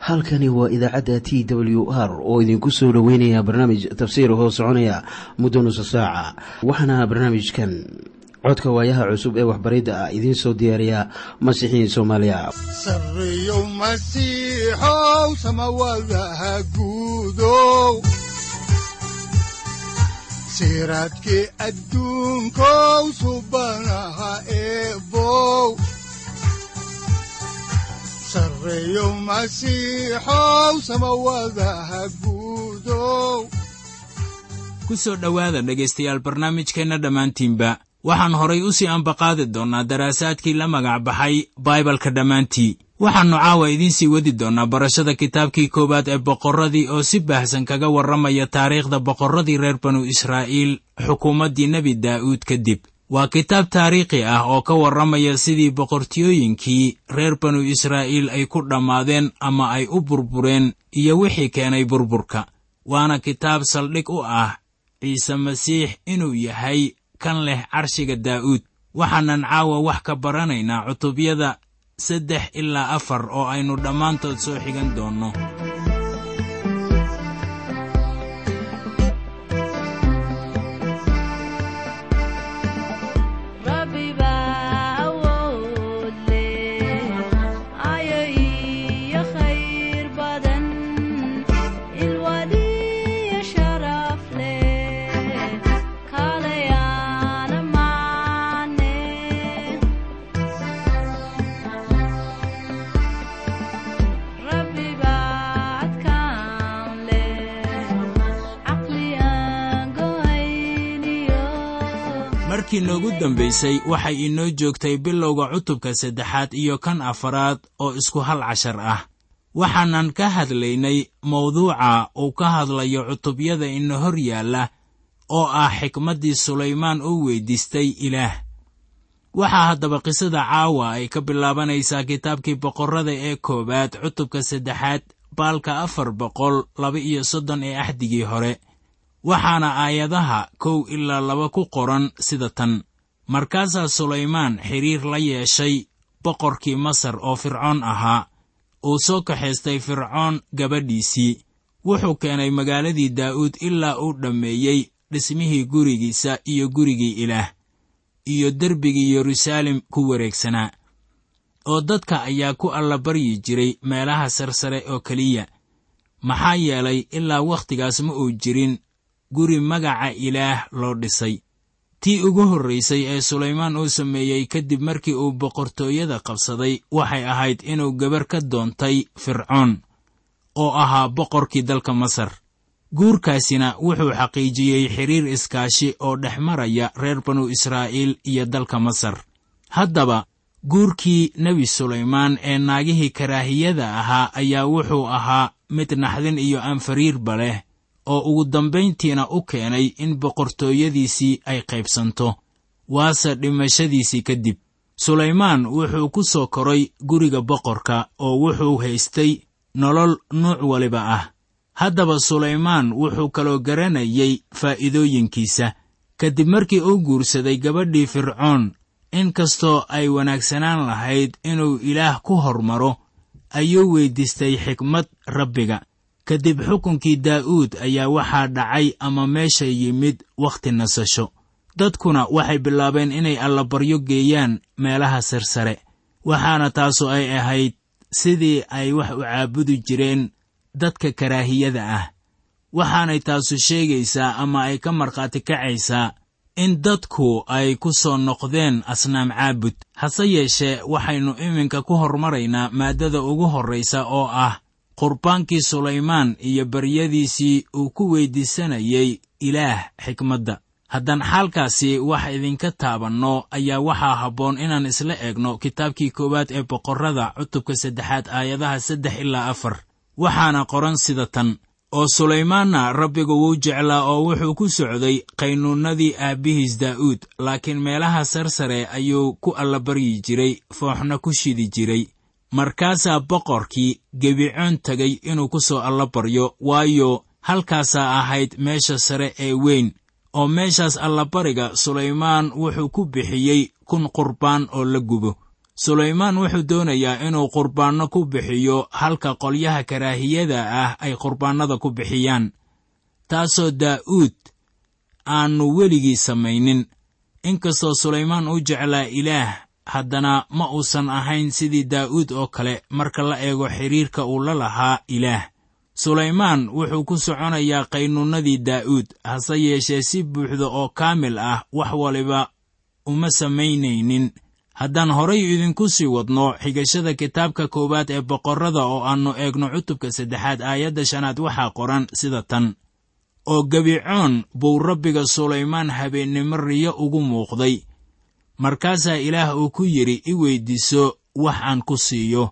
halkani waa idaacadda t w r oo idinku soo dhoweynaya barnaamij tafsiir hoo soconaya muddo nusa saaca waxaana barnaamijkan codka waayaha cusub ee waxbaridda ah idiin soo diyaariya masiixiin soomaaliya sareyow masiixow samawadaha guudow siraadkii adduunkow subanaha eebow sareyow masiixow samawadaha guudow ku soo dhowaada dhegaystayaal barnaamijkeenna dhammaantiinba waxaan horay u sii ambaqaadi doonnaa daraasaadkii la magac baxay baibalka dhammaantii waxaannu caawa idiin sii wadi doonnaa barashada kitaabkii koowaad ee boqorradii oo si baahsan kaga warramaya taariikhda boqorradii reer banu israa'iil xukuumaddii nebi daa'uud kadib waa kitaab taariikhi ah oo ka warramaya sidii boqortiyooyinkii reer banu israa'iil ay ku dhammaadeen ama ay u burbureen iyo wixii keenay burburka waana kitaab saldhig u ah ciise masiix inuu yahay kan leh carshiga daa'uud waxaanan caawa wax ka baranaynaa cutubyada saddex ilaa afar oo aynu dhammaantood soo xigan doonno markii noogu dambaysay waxay inoo joogtay bilowga cutubka saddexaad iyo kan afaraad oo isku hal cashar ah waxaanan ka hadlaynay mawduuca uu ka hadlayo cutubyada ina hor yaalla oo ah xikmaddii sulaymaan uu weyddiistay ilaah waxaa haddaba qisada caawa ay ka bilaabanaysaa kitaabkii boqorrada ee koowaad cutubka saddexaad baalka afar boqol laba iyo soddon ee axdigii hore waxaana aayadaha kow ilaa laba ku qoran sida tan markaasaa sulaymaan xidhiir la yeeshay boqorkii masar oo fircoon ahaa uu soo kaxaystay fircoon gabadhiisii wuxuu keenay magaaladii daa'uud ilaa uu dhammeeyey dhismihii gurigiisa iyo gurigii ilaah iyo derbigii yeruusaalem ku wareegsanaa oo dadka ayaa ku allabaryi jiray meelaha sarsare oo keliya maxaa yeelay ilaa wakhtigaas ma uu jirin guri magaca ilaah loo dhisay tii ugu horraysay ee sulaymaan uu sameeyey kadib markii uu boqortooyada qabsaday waxay ahayd inuu gabar ka doontay fircoon oo ahaa boqorkii dalka masar guurkaasina wuxuu xaqiijiyey xidhiir iskaashi oo dhex maraya reer banu israa'iil iyo dalka masar haddaba guurkii nebi sulaymaan ee naagihii karaahiyada ahaa ayaa wuxuu ahaa mid naxdin iyo anfariirba leh oo ugu dambayntiina u keenay in boqortooyadiisii ay qaybsanto waase dhimashadiisii kadib sulaymaan wuxuu ku soo koray guriga boqorka oo wuxuu haystay nolol nuuc waliba ah haddaba sulaymaan wuxuu kaloo garanayay faa'iidooyinkiisa kadib markii uu guursaday gabadhii fircoon in kastoo ay wanaagsanaan lahayd inuu ilaah ku hormaro ayuu weyddiistay xikmad rabbiga kadib xukunkii daa'uud ayaa waxaa dhacay ama meesha yimid wakhti nasasho dadkuna waxay bilaabeen inay allabaryo geeyaan meelaha sarsare waxaana taasu ay ahayd sidii ay wax u caabudi jireen dadka karaahiyada ah waxaanay taasu sheegaysaa ama ay ka markhaati kacaysaa in dadku ay ku soo noqdeen asnaam caabud hase yeeshee waxaynu iminka ku hormaraynaa maaddada ugu horraysa oo ah qurbaankii sulaymaan iyo baryadiisii uu ku weyddiisanayay ilaah xikmadda haddaan xaalkaasi wax idinka taabanno ayaa waxaa habboon inaan isla eegno kitaabkii koowaad ee boqorrada cutubka saddexaad aayadaha saddex ilaa afar waxaana qoran sida tan oo sulaymaanna rabbigu wuu jeclaa oo wuxuu ku socday qaynuunnadii aabbihiis daa'uud laakiin meelaha sarsare ayuu ku allabaryi jiray fooxna ku shidi jiray markaasaa boqorkii gebicoon tegay inuu ku soo allabaryo waayo halkaasaa ahayd meesha sare ee weyn oo meeshaas allabariga sulaymaan wuxuu ku bixiyey kun qurbaan oo la gubo sulaymaan wuxuu doonayaa inuu qurbaanno ku bixiyo halka qolyaha karaahiyada ah ay qurbaannada ku bixiyaan taasoo daa'uud aannu weligii samaynin inkastoo sulaymaan u jeclaa ilaah haddana ma uusan ahayn sidii daa'uud oo kale marka la eego xidhiirka uu la lahaa ilaah sulaymaan wuxuu ku soconayaa qaynuunnadii daa'uud hase yeeshee si buuxda oo kaamil ah wax waliba uma samaynaynin haddaan horay idinku sii wadno xigashada kitaabka koowaad ee boqorrada oo aannu eegno cutubka saddexaad aayadda shanaad waxaa qoran sida tan oo gebicoon buu rabbiga sulaymaan habeennimo riyo ugu muuqday markaasaa ilaah uu ku yidhi i weyddiiso wax aan ku siiyo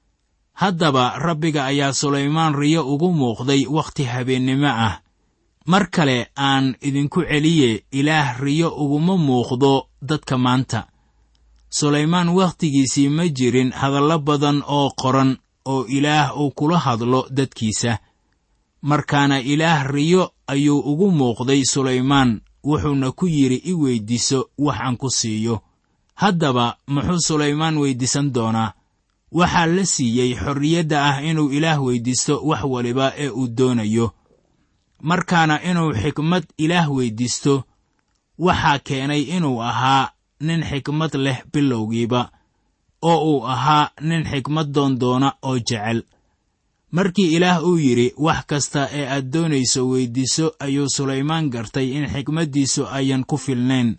haddaba rabbiga ayaa sulaymaan riyo ugu muuqday wakhti habeennimo ah mar kale aan idinku celiye ilaah riyo uguma muuqdo dadka maanta sulaymaan wakhtigiisii ma jirin hadallo badan oo qoran oo ilaah uu kula hadlo dadkiisa markaana ilaah riyo ayuu ugu muuqday sulaymaan wuxuuna ku yidhi i weyddiiso wax aan ku siiyo haddaba muxuu sulaymaan weyddiisan doonaa waxaa la siiyey xorriyadda ah inuu ilaah weyddiisto wax waliba ee uu doonayo markaana inuu xikmad ilaah weyddiisto waxaa keenay inuu ahaa nin xikmad leh bilowgiiba oo uu ahaa nin xikmad doondoona oo jecel markii ilaah uu yidhi wax kasta ee aad doonayso weyddiiso ayuu sulaymaan gartay in xikmaddiisu ayan ku filnayn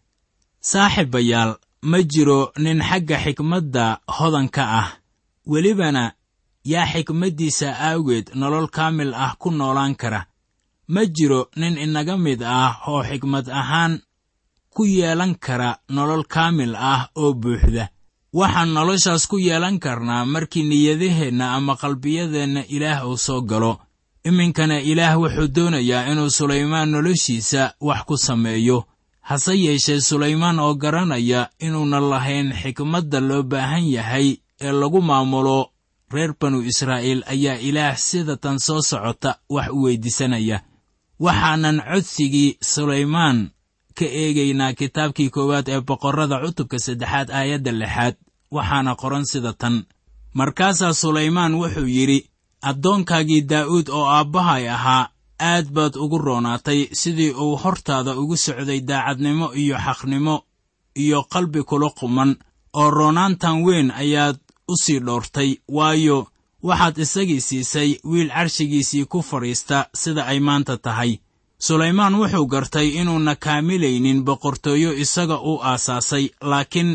saaxiibayaal ma jiro nin xagga xikmadda hodanka ah welibana yaa xikmaddiisa aawgeed nolol kaamil ah ku noolaan kara ma jiro nin inaga mid ah oo xikmad ahaan ku yeelan kara nolol kaamil ah oo buuxda waxaan noloshaas ku yeelan karnaa markii niyadaheenna ama qalbiyadeenna ilaah uu soo galo iminkana ilaah wuxuu doonayaa inuu sulaymaan noloshiisa wax ku sameeyo hase yeeshee sulaymaan oo garanaya inuunan lahayn xikmadda loo baahan yahay ee lagu maamulo reer banu israa'iil ayaa ilaah sida tan soo socota wax u weyddiisanaya waxaanan codsigii sulaymaan ka eegaynaa kitaabkii koowaad ee boqorrada cutubka saddexaad aayadda lixaad waxaana qoran sida tan markaasaa sulaymaan wuxuu yidhi addoonkaagii daa'uud oo aabbahay ahaa aad baad ugu roonaatay sidii uu hortaada ugu socday daacadnimo iyo xaqnimo iyo qalbi kula quman oo roonaantan weyn ayaad u sii dhoortay waayo waxaad isagii siisay wiil carshigiisii ku fadhiista sida ay maanta tahay sulaymaan wuxuu gartay inuuna kaamilaynin boqortooyo isaga u aasaasay laakiin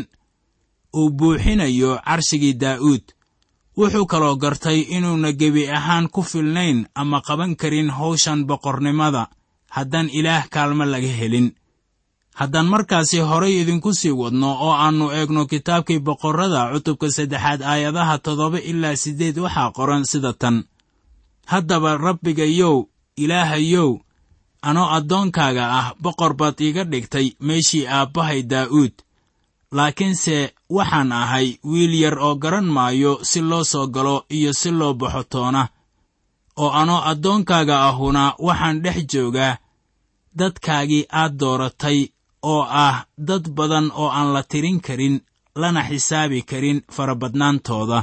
uu buuxinayo carshigii daa'uud wuxuu kaloo gartay inuuna gebi ahaan ku filnayn ama qaban karin hawshan boqornimada haddaan ilaah kaalmo laga helin haddaan markaasi horay idinku sii wadno oo aannu eegno kitaabkii boqorrada cutubka saddexaad aayadaha toddoba ilaa siddeed waxaa qoran sida tan haddaba rabbigayow ilaahayow anoo addoonkaaga ah boqor baad iiga dhigtay meeshii aabbahay daa'uud laakiinse waxaan ahay wiil yar oo garan maayo si loo soo galo iyo si loo baxo toona oo anoo addoonkaaga ahuna waxaan dhex joogaa dadkaagii aad dooratay oo ah dad badan oo aan la tirin karin lana xisaabi karin farabadnaantooda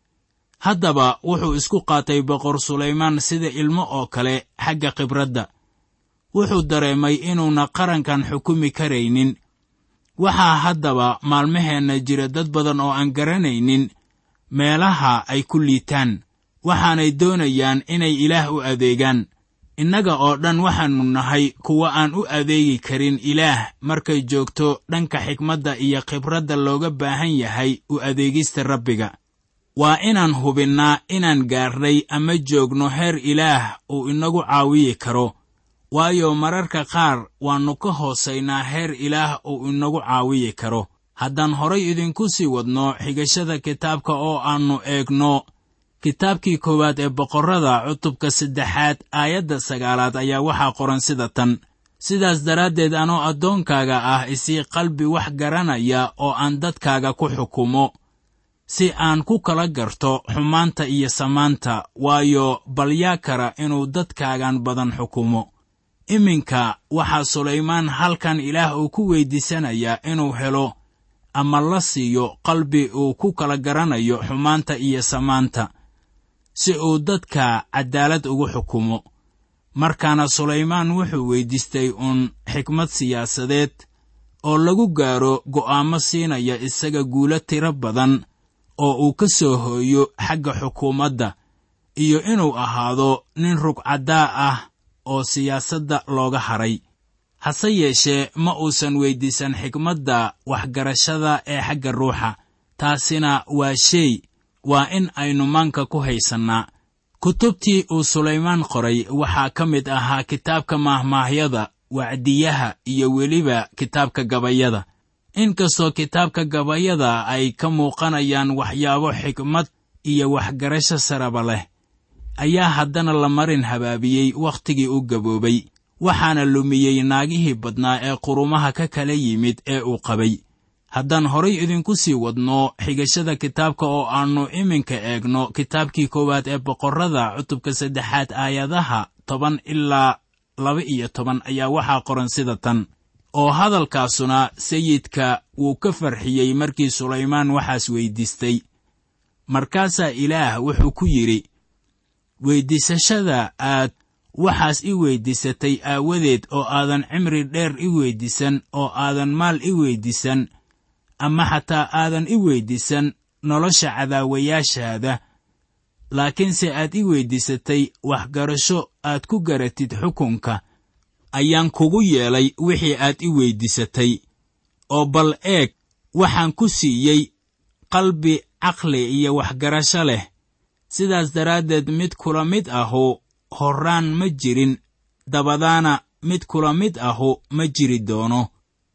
haddaba wuxuu isku qaatay boqor sulaymaan sida ilmo oo kale xagga khibradda wuxuu dareemay inuuna qarankan xukumi karaynin waxaa haddaba maalmaheenna jira dad badan oo aan garanaynin meelaha ay ku liitaan waxaanay doonayaan inay ilaah u adeegaan innaga oo dhan waxaannu nahay kuwa aan u adeegi karin ilaah markay joogto dhanka xikmadda iyo khibradda looga baahan yahay u adeegista rabbiga waa inaan hubinnaa inaan gaarnay ama joogno heer ilaah uu inagu caawiyi karo waayo mararka qaar waannu ka hoosaynaa heer ilaah uu inagu caawiyi karo haddaan horay idinku sii wadno xigashada kitaabka oo aannu eegno kitaabkii koowaad ee boqorrada cutubka saddexaad aayadda sagaalaad ayaa waxaa qoran sida tan sidaas daraaddeed anoo addoonkaaga ah isii qalbi wax garanaya oo aan dadkaaga ku xukumo si aan ku kala garto xumaanta iyo samaanta waayo balyaa kara inuu dadkaagan badan xukumo iminka waxaa sulaymaan halkan ilaah uu ku weyddiisanayaa inuu helo ama la siiyo qalbi uu ku kala garanayo xumaanta iyo samaanta si uu dadka caddaalad ugu xukumo markaana sulaymaan wuxuu weyddiistay uun xikmad siyaasadeed oo lagu gaaro go'aamo siinaya isaga guulo tiro badan oo uu ka soo hooyo xagga xukuumadda iyo inuu ahaado nin rugcaddaa ah oo siyaasadda looga hadhay hase yeeshee ma uusan weyddiisan xikmadda waxgarashada ee xagga ruuxa taasina waa shay waa in aynu maanka ku haysannaa kutubtii uu sulaymaan qoray waxaa ka mid ahaa kitaabka maahmaahyada wacdiyaha iyo weliba kitaabka gabayada inkastoo kitaabka gabayada ay ka muuqanayaan waxyaabo xikmad iyo waxgarasho saraba leh ayaa haddana la marin habaabiyey wakhtigii u gaboobay waxaana lumiyey naagihii badnaa ee qurumaha ka kala yimid ee uu qabay haddaan horay idinku sii wadno xigashada kitaabka oo aannu iminka eegno kitaabkii koowaad ee boqorrada cutubka saddexaad aayadaha toban ilaa laba iyo toban ayaa waxaa qoran sida tan oo hadalkaasuna sayidka wuu ka farxiyey markii sulaymaan waxaas weyddiistay markaasaa ilaah wuxuu ku yidhi weyddiisashada aad waxaas i weyddiisatay aawadeed oo aadan cimri dheer i weyddiisan oo aadan maal i weyddiisan ama xataa aadan i weyddiisan nolosha cadaawayaashaada laakiinse aad i weyddiisatay waxgarasho aad ku garatid xukunka ayaan kugu yeelay wixii aad i weyddiisatay oo bal eeg waxaan ku siiyey qalbi caqli iyo waxgarasho leh sidaas daraaddeed mid kula mid ahu horraan ma jirin dabadaana mid kula mid ahu ma jiri doono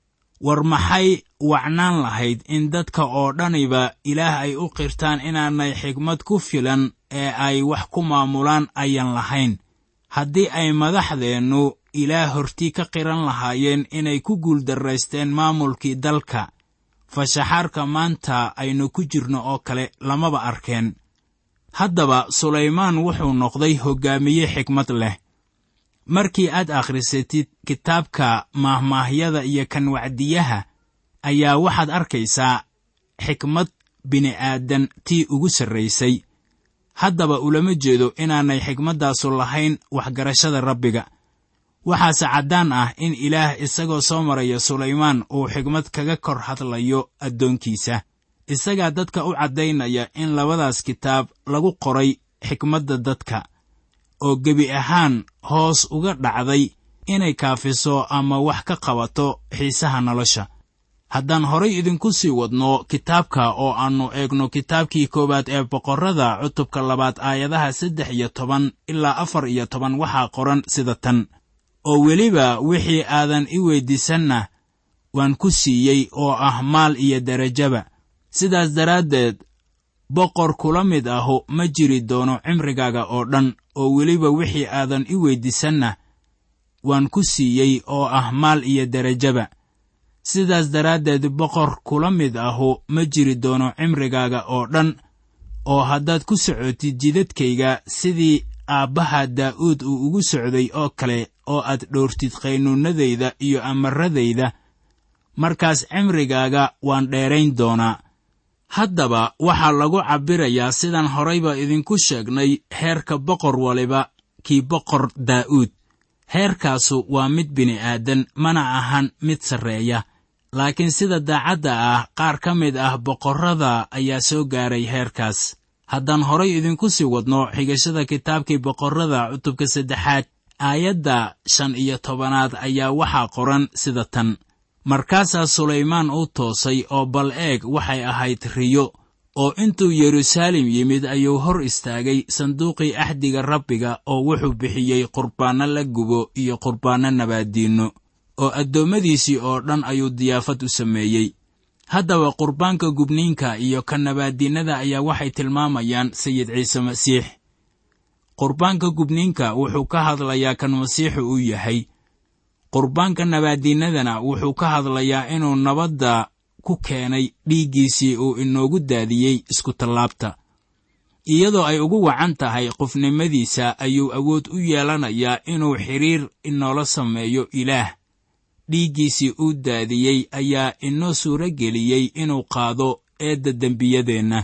war maxay wacnaan lahayd in dadka oo dhaniba ilaah ay u qirtaan inaanay xigmad ku filan ee ay wax ku maamulaan ayan lahayn haddii ay madaxdeennu ilaah hortii ka qiran lahaayeen inay ku guuldarraysteen maamulkii dalka fashaxaarka maanta aynu ku jirno oo kale lamaba arkeen haddaba sulaymaan wuxuu noqday hoggaamiye xikmad leh markii aad akhrisatid kitaabka maahmaahyada iyo kan wacdiyaha ayaa waxaad arkaysaa xikmad bini'aadan tii ugu sarraysay haddaba ulama jeedo inaanay xikmaddaasu lahayn waxgarashada rabbiga waxaase caddaan ah in ilaah isagoo soo maraya sulaymaan uu xikmad kaga kor hadlayo addoonkiisa isagaa dadka u caddaynaya in labadaas kitaab lagu qoray xikmadda dadka oo gebi ahaan hoos uga dhacday inay kaafiso ama wax ka qabato xiisaha nolosha haddaan horay idinku sii wadno kitaabka oo aannu eegno kitaabkii koowaad ee boqorrada cutubka labaad aayadaha saddex iyo toban ilaa afar iyo toban waxaa qoran sida tan oo weliba wixii aadan i weyddiisanna waan ku siiyey oo ah maal iyo derajaba sidaas daraaddeed boqor kula mid ahu ma jiri doono cimrigaaga oo dhan oo weliba wixii aadan i weyddiisanna waan ku siiyey oo ah maal iyo derajaba sidaas daraaddeed boqor kula mid ahu ma jiri doono cimrigaaga oo dhan oo haddaad ku socotid jidadkayga sidii aabbaha daa'uud uu ugu socday oo kale oo aad dhowrtid qaynuunnadayda iyo amaradayda markaas cimrigaaga waan dheerayn doonaa haddaba waxaa lagu cabbirayaa sidaan horayba idinku sheegnay heerka boqor waliba kii boqor daa'uud heerkaasu waa mid bini'aadan mana ahan mid sarreeya laakiin sida daacadda ah qaar ka mid ah boqorrada ayaa soo gaaray heerkaas haddaan horay idinku sii wadno xigashada kitaabkii boqorrada cutubka saddexaad aayadda shan iyo tobanaad ayaa waxaa qoran sida tan markaasaa sulaymaan u toosay oo bal eeg waxay ahayd riyo oo intuu yeruusaalem yimid ayuu hor istaagay sanduuqii axdiga rabbiga oo wuxuu bixiyey qurbaanno la gubo iyo qurbaanno nabaaddiinno oo addoommadiisii oo dhan ayuu diyaafad u sameeyey haddaba qurbaanka gubniinka iyo ka nabaaddiinnada ayaa waxay tilmaamayaan sayid ciise masiix qurbaanka gubniinka wuxuu ka hadlayaa kan masiixu uu yahay qurbaanka nabaaddiinnadana wuxuu ka hadlayaa inuu nabadda ku keenay dhiiggiisii uu inoogu daadiyey iskutallaabta iyadoo ay ugu wacan tahay qofnimadiisa ayuu awood u yeelanayaa inuu xidhiir inoola sameeyo ilaah dhiiggiisii uu daadiyey ayaa inoo suuro geliyey inuu qaado eedda dembiyadeenna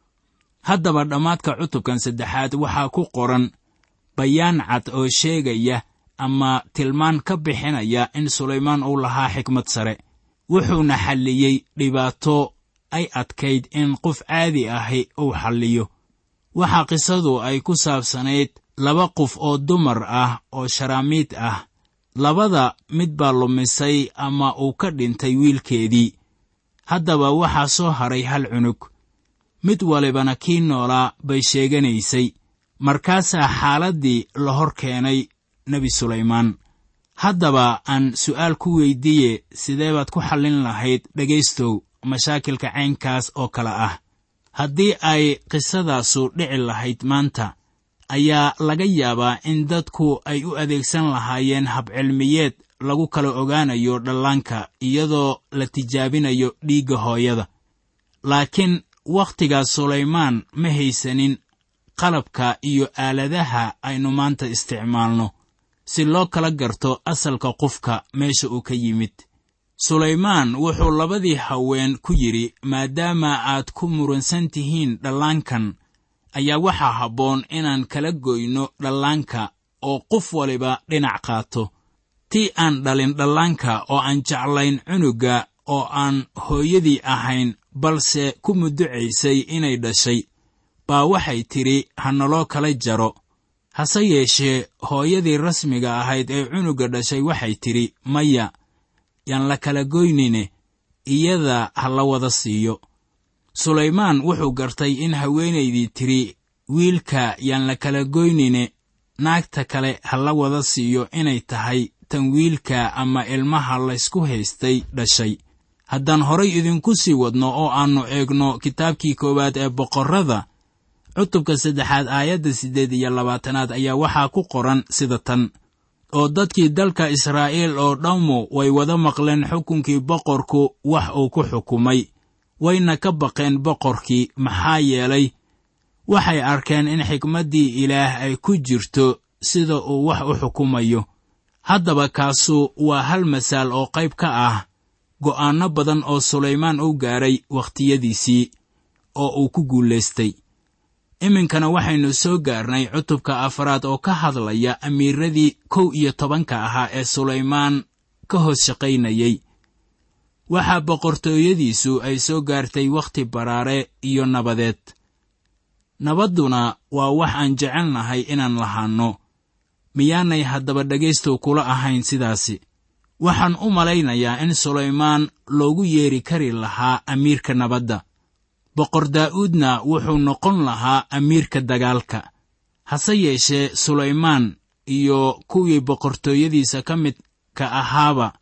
haddaba dhammaadka cutubkan saddexaad waxaa ku qoran bayaan cad oo sheegaya ama tilmaan ka bixinaya in sulaymaan uu lahaa xikmad sare wuxuuna xalliyey dhibaato ay adkayd in qof caadi ahi uu xalliyo waxaa qisadu ay ku saabsanayd laba qof oo dumar ah oo sharaamiid ah labada mid baa lumisay ama uu ka dhintay wiilkeedii haddaba waxaa soo hadhay hal cunug mid walibana kii noolaa bay sheeganaysay markaasaa xaaladdii la hor keenay nebi sulaymaan haddaba aan su'aal ku weyddiiye sidee baad ku xallin lahayd dhegaystow mashaakilka caynkaas oo kale ah haddii ay qisadaasu dhici lahayd maanta ayaa laga yaabaa in dadku ay u adeegsan lahaayeen habcilmiyeed lagu kala ogaanayo dhallaanka iyadoo la tijaabinayo dhiigga hooyada laakiin wakhtigaas sulaymaan ma haysanin qalabka iyo aaladaha aynu maanta isticmaalno si loo kala garto asalka qofka meesha uu ka yimid sulaymaan wuxuu labadii haween ku yidhi maadaama aad ku muransan tihiin dhallaankan ayaa waxaa habboon inaan kala goyno dhallaanka oo qof waliba dhinac qaato tii aan dhalin dhallaanka oo aan jeclayn cunugga oo aan hooyadii ahayn balse ku mudducaysay inay dhashay baa waxay tidhi ha naloo kala jaro hase yeeshee hooyadii rasmiga ahayd ee cunugga dhashay waxay tidhi maya yaan la kala goynine iyada ha la wada siiyo sulaymaan wuxuu gartay in haweenaydii tidhi wiilka yaan la kala goynine naagta kale ha la wada siiyo inay tahay tan wiilka ama ilmaha laysku haystay dhashay haddaan horay idinku sii wadno oo aannu eegno kitaabkii koowaad ee boqorrada cutubka saddexaad aayadda siddeed iyo labaatanaad ayaa waxaa ku qoran sida tan oo dadkii dalka israa'iil oo dhammu way wada maqleen xukunkii boqorku wax uu ku xukumay wayna ka baqeen boqorkii maxaa yeelay waxay arkeen in xikmaddii ilaah ay ku jirto sida uu wax u xukumayo haddaba kaasu waa hal masaal oo qayb ka ah go'aanno badan oo sulaymaan u gaadhay wakhtiyadiisii oo uu ku guulaystay iminkana waxaynu soo gaarnay cutubka afaraad oo ka hadlaya amiiradii kow iyo tobanka ahaa ee sulaymaan ka hoos shaqaynayey waxaa boqortooyadiisu ay soo gaartay wakhti baraare iyo nabadeed nabadduna waa wax aan jecelnahay inaan lahaanno miyaanay haddaba dhegaystow kula ahayn sidaasi waxaan u malaynayaa in sulaymaan loogu yeeri kari lahaa amiirka nabadda boqor daa'uudna wuxuu noqon lahaa amiirka dagaalka hase yeeshee sulaymaan iyo kuwii boqortooyadiisa ka midka ahaaba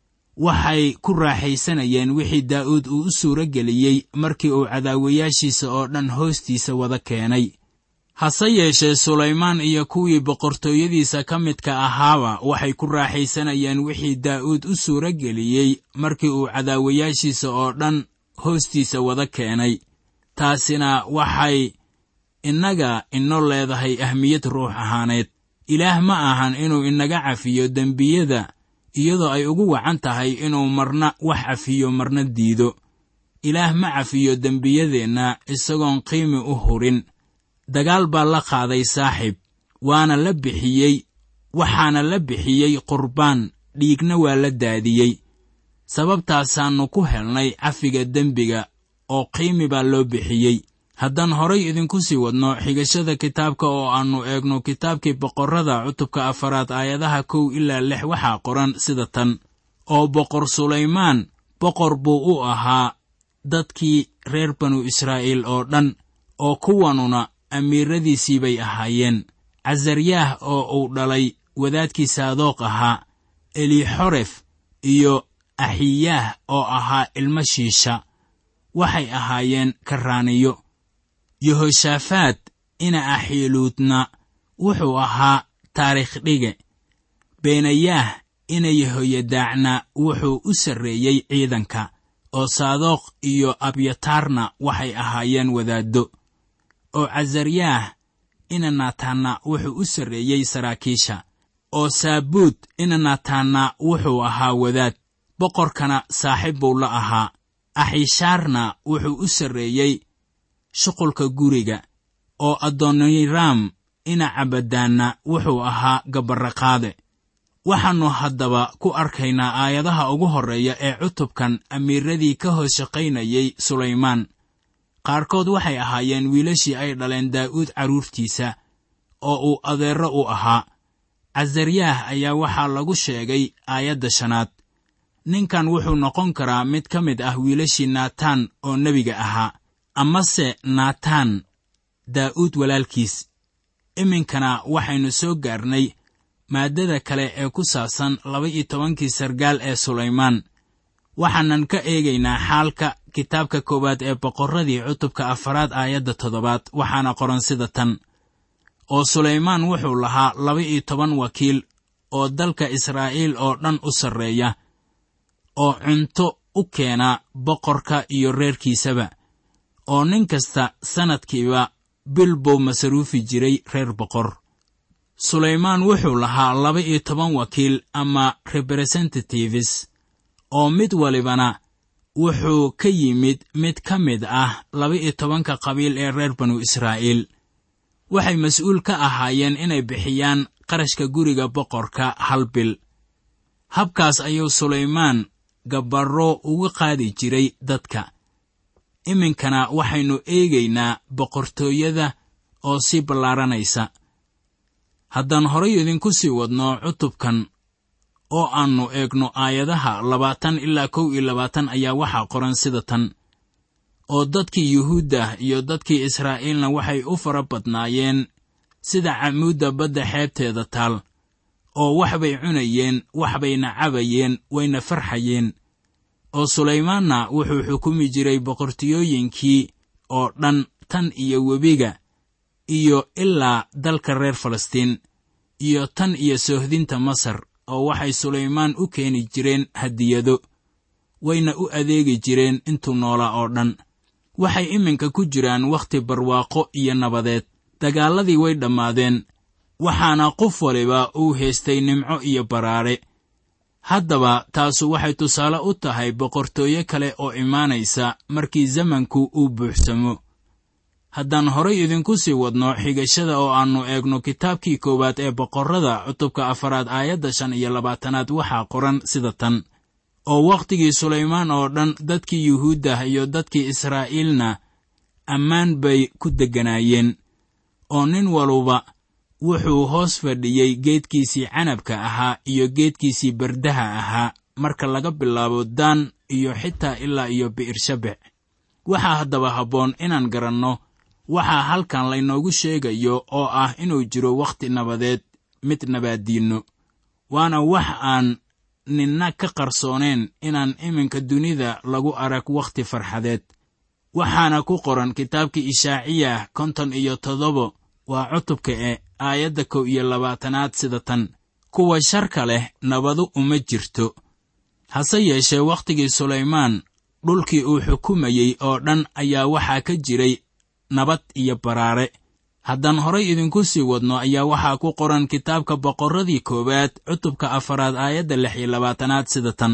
waxay ku raaxaysanayeen wixii daa'uud uu u suuro geliyey markii uu cadaawayaashiisa oo dhan hoostiisa wada keenay hase yeeshee sulaymaan iyo kuwii boqortooyadiisa ka midka ahaaba waxay ku raaxaysanayeen wixii daa'uud u suuro geliyey markii uu cadaawayaashiisa oo dhan hoostiisa wada keenay taasina waxay innaga ino leedahay ahmiyad ruux ahaaneed ilaah ma ahan inuu inaga cafiyo dembiyada iyadoo ay ugu wacan tahay inuu marna wax cafiyo marna diido ilaah ma cafiyo dembiyadeenna isagoon qiimi u hurin dagaal baa la qaaday saaxiib waana la bixiyey waxaana la bixiyey qurbaan dhiigna waa la daadiyey sababtaasaannu ku helnay cafiga dembiga oo qiimi baa loo bixiyey haddaan horay idinku sii wadno xigashada kitaabka oo aannu eegno kitaabkii boqorrada cutubka afaraad aayadaha kow ilaa lix waxaa qoran sida tan oo boqor sulaymaan boqor buu u ahaa dadkii reer banu israa'iil oo dhan oo kuwanuna amiiradiisii bay ahaayeen casaryaah oo uu dhalay wadaadkii saadoq ahaa elixoref iyo axiyaah oo ahaa ilmo shiisha waxay ahaayeen karraaniyo yehoshaafaad ina axiiluudna wuxuu ahaa taariikh dhige beenayaah ina yehoyadaacna wuxuu u sarreeyey ciidanka oo saadoq iyo abyataarna waxay ahaayeen wadaaddo oo casaryaah ina naataanna wuxuu u sarreeyey saraakiisha oo saabuud inanataanna wuxuu ahaa wadaad boqorkana saaxiib buu la ahaa axishaarna wuxuu u sarreeyey shuqulka guriga oo adoniraam ina cabadaanna wuxuu ahaa gabarraqaade waxaannu haddaba ku arkaynaa aayadaha ugu horreeya ee cutubkan amiiradii ka hoos shaqaynayay sulaymaan qaarkood waxay ahaayeen wiilashii ay dhaleen daa'uud carruurtiisa oo uu adeerro u ahaa casaryaah ayaa waxaa lagu sheegay aayadda shanaad ninkan wuxuu noqon karaa mid ka mid ah wiilashii naataan oo nebiga ahaa amase naataan daa'uud walaalkiis iminkana waxaynu soo gaarnay maaddada kale ee ku saabsan laba-iyo tobankii sargaal ee sulaymaan waxaanan ka eegaynaa xaalka kitaabka koowaad ee boqorradii cutubka afaraad aayadda toddobaad waxaana qoran sida tan oo sulaymaan wuxuu lahaa laba-iyo toban wakiil oo dalka israa'iil oo dhan u sarreeya oo cunto u keena boqorka iyo reerkiisaba oo nin kasta sannadkiiba bil buu masaruufi jiray reer boqor sulaymaan wuxuu lahaa laba-iyo toban wakiil ama representatives oo mid walibana wuxuu ka yimid mid ka mid ah laba-iyo tobanka qabiil ee reer banu israa'iil waxay mas-uul ka ahaayeen inay bixiyaan qarashka guriga boqorka hal bil habkaas ayuu sulaymaan gabarro uga qaadi jiray dadka iminkana waxaynu eegaynaa boqortooyada oo sii ballaaranaysa haddaan horay idinku sii wadno cutubkan oo aannu eegno aayadaha labaatan ilaa kow iyo labaatan ayaa waxaa qoran sida tan oo dadkii yuhuudda iyo dadkii israa'iilna waxay u fara badnaayeen sida camuudda badda xeebteeda taal oo waxbay cunayeen waxbayna cabayeen wayna farxayeen oo sulaymaanna wuxuu xukumi jiray boqortooyooyinkii oo dhan tan iyo webiga iyo ilaa dalka reer falastiin iyo tan iyo soohdinta masar oo waxay sulaymaan u keeni jireen hadiyado wayna u adeegi jireen intuu noolaa oo dhan waxay iminka ku jiraan wakhti barwaaqo iyo nabadeed dagaalladii way dhammaadeen waxaana qof waliba uu haystay nimco iyo baraare haddaba taasu waxay tusaale u tahay boqortooyo kale oo imaanaysa markii zamanku uu buuxsamo haddaan horay idinku sii wadno xigashada oo aannu eegno kitaabkii koowaad ee boqorrada cutubka afaraad aayadda shan iyo labaatanaad waxaa qoran sida tan oo wakhtigii sulaymaan oo dhan dadkii yuhuuddah iyo dadkii israa'iilna ammaan bay ku degganaayeen oo nin waluba wuxuu hoos fadhiyey geedkiisii canabka ahaa iyo geedkiisii bardaha ahaa marka laga bilaabo daan iyo xitaa ilaa iyo bi'irshabec waxaa haddaba habboon inaan garanno waxaa halkan laynoogu sheegayo oo ah inuu jiro wakhti nabadeed mid nabaaddiinno waana wax aan ninna ka qarsooneen inaan iminka dunida lagu arag wakhti farxadeed waxaana ku qoran kitaabkii ishaaciyah konton iyo toddobo waa cutubka e aayadda kow iyo labaatanaad sida tan kuwa sharka leh nabadu uma jirto hase yeeshee wakhtigii sulaymaan dhulkii uu xukumayey oo dhan ayaa waxaa ka jiray nabad iyo baraare haddaan horay idinku sii wadno ayaa waxaa ku qoran kitaabka boqorradii koowaad cutubka afaraad aayadda lix iyo labaatanaad sida tan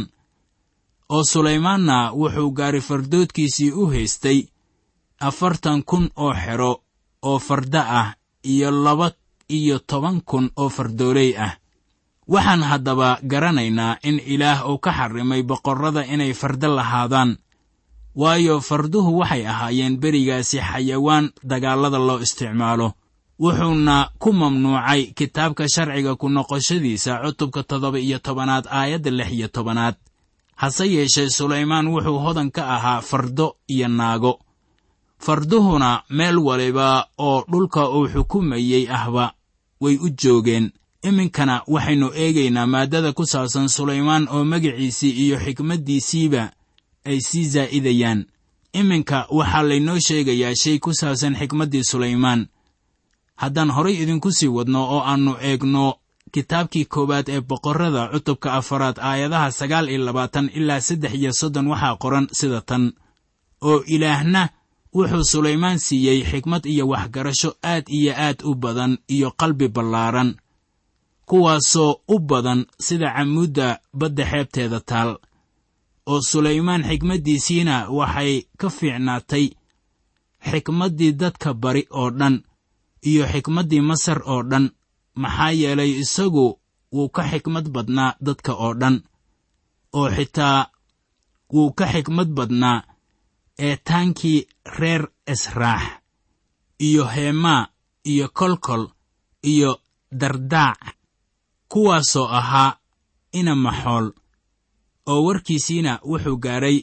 oo sulaymaanna wuxuu gaari fardoodkiisii u haystay afartan kun oo xero oo farda ah iyo laba iyo toban kun oo fardooley ah waxaan haddaba garanaynaa in ilaah uu ka xarrimay boqorrada inay fardo lahaadaan waayo farduhu waxay ahaayeen berigaasi xayawaan dagaallada loo isticmaalo wuxuuna ku mamnuucay kitaabka sharciga ku noqoshadiisa cutubka toddoba iyo tobanaad aayadda lix iyo tobanaad hase yeeshee sulaymaan wuxuu hodan ka ahaa fardo iyo naago farduhuna meel waliba oo dhulka uu xukumayey ahba way u joogeen iminkana waxaynu eegaynaa maaddada ku saabsan sulaymaan oo magiciisii iyo xikmaddiisiiba ay sii zaa'idayaan iminka waxaa laynoo sheegayaa shay ku saabsan xikmaddii sulaymaan haddaan horay idinku sii wadno oo aannu eegno kitaabkii koowaad ee boqorrada cutubka afaraad aayadaha sagaal iyo labaatan ilaa saddex iyo soddon waxaa qoran sida tan oo ilaahna wuxuu sulaymaan siiyey xikmad iyo waxgarasho aad iyo aad u badan iyo qalbi ballaaran kuwaasoo u badan sida camuudda badda xeebteeda taal oo sulaymaan xikmaddiisiina waxay ka fiicnaatay xikmaddii dadka bari oo dhan iyo xikmaddii masar oo dhan maxaa yeelay isagu wuu ka xikmad badnaa dadka oo dhan oo xitaa wuu ka xikmad badnaa eetaankii reer esraax iyo heemaa iyo kolkol iyo dardaac kuwaasoo ahaa inamaxool oo warkiisiina wuxuu gaadhay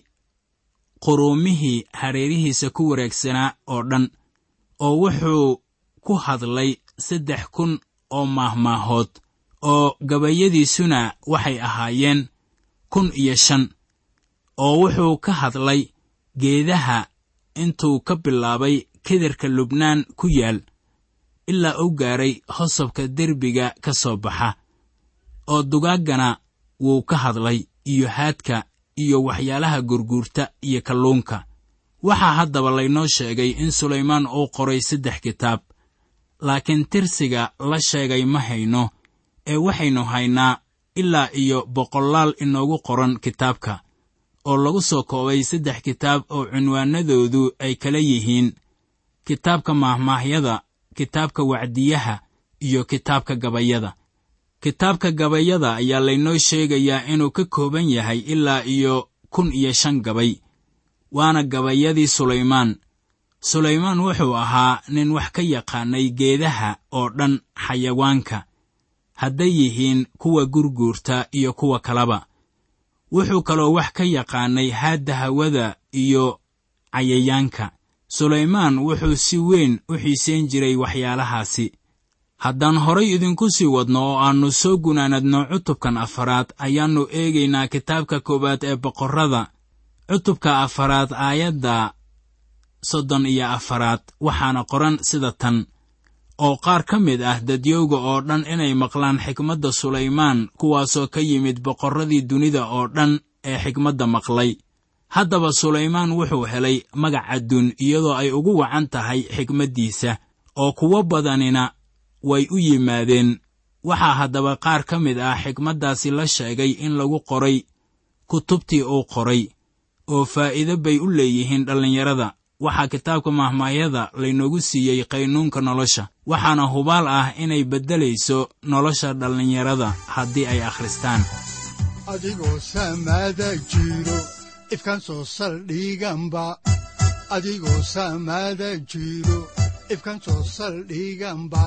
quruumihii hareerihiisa ku wareegsanaa oo dhan oo wuxuu ku hadlay saddex kun oo maahmaahood oo gabayadiisuna waxay ahaayeen kun iyo shan oo wuxuu ka hadlay geedaha intuu ka bilaabay kederka lubnaan ku yaal ilaa u gaaray hosobka derbiga ka soo baxa oo dugaaggana wuu ka hadlay iyo haadka iyo waxyaalaha gurguurta iyo kalluunka waxaa haddaba laynoo sheegay in sulaymaan uu qoray saddex kitaab laakiin tirsiga la sheegay ma hayno ee waxaynu haynaa ilaa iyo boqolaal inoogu qoran kitaabka oo lagu soo koobay saddex kitaab oo cinwaanadoodu ay kala yihiin kitaabka maahmaahyada kitaabka wacdiyaha iyo kitaabka gabayada kitaabka gabayada ayaa laynoo sheegayaa inuu ka kooban yahay ilaa iyo kun iyo shan gabay waana gabayadii sulaymaan sulaymaan wuxuu ahaa nin wax ka yaqaanay geedaha oo dhan xayawaanka hadday yihiin kuwa gurguurta iyo kuwa kaleba wuxuu kaloo wax ka yaqaanay haadda hawada iyo cayayaanka sulaymaan wuxuu si weyn u xiisayn jiray waxyaalahaasi haddaan horay idinku sii wadno oo aannu soo gunaanadno cutubkan afaraad ayaannu eegaynaa kitaabka koowaad ee boqorrada cutubka afaraad aayadda soddon iyo afaraad waxaana qoran sida tan oo qaar ka mid ah dadyowga oo dhan inay maqlaan xikmadda sulaymaan kuwaasoo ka yimid boqorradii dunida oo dhan ee xikmadda maqlay haddaba sulaymaan wuxuu helay magac adduun iyadoo ay ugu wacan tahay xikmaddiisa oo kuwo badanina way u yimaadeen waxaa haddaba qaar ka mid ah xikmaddaasi la sheegay in lagu qoray kutubtii uu qoray oo faa'iido bay u leeyihiin dhallinyarada waxaa kitaabka mahmaahyada laynoogu siiyey qaynuunka nolosha waxaana hubaal ah inay beddelayso nolosha dhallinyarada haddii ay akhristaan adigoo samaada jiro ifkan soo saldhiganba adigoo samaada jiro ifkan soo saldhiganba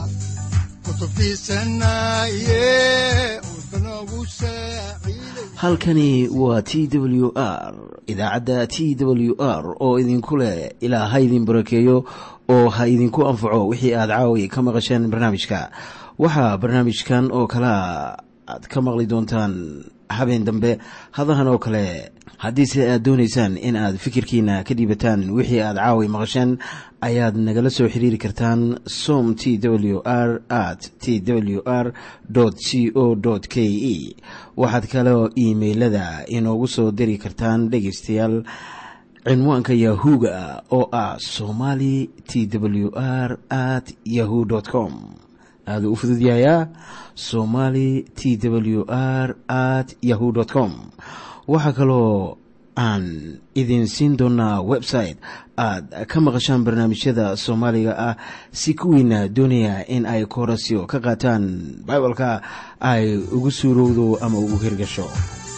halkani waa t w r idaacadda t w r oo idinku leh ilaa ha idin barakeeyo oo ha idinku anfaco wixii aad caawi ka maqasheen barnaamijka waxaa barnaamijkan oo kalaa aad ka maqli doontaan habeen dambe hadahan oo kale haddiise aad doonaysaan in aad fikirkiina ka dhiibataan wixii aad caawi maqasheen ayaad nagala soo xiriiri kartaan som t w r at t w r c o k e waxaad kaloo iimailada inoogu soo diri kartaan dhegaystayaal cinwaanka yahu-ga oo ah somali t w r at yahu com aaduu u fududyahayaa somali t w r at yahu com waxaa kaloo aan idin siin doonaa website aad ka maqashaan barnaamijyada soomaaliga ah si kuwiina doonaya in ay koorasyo ka qaataan bibalka ay ugu suurowdo ama ugu hirgasho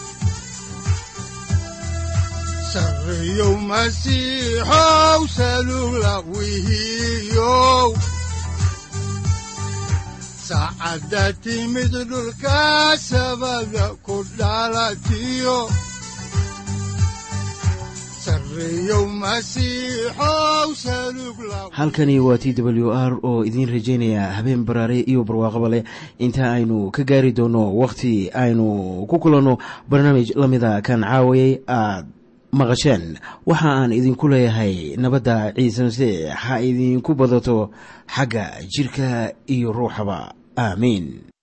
saacadda timid dhulka sabada ku dhalatiyo halkani waa t w r oo idiin rajaynaya habeen baraare iyo barwaaqaba leh inta aynu ka gaari doono wakhti aynu ku kulanno barnaamij la mida kan caawayay aad maqasheen waxa aan idinku leeyahay nabadda ciise masiix ha idinku badato xagga jidhka iyo ruuxaba aamiin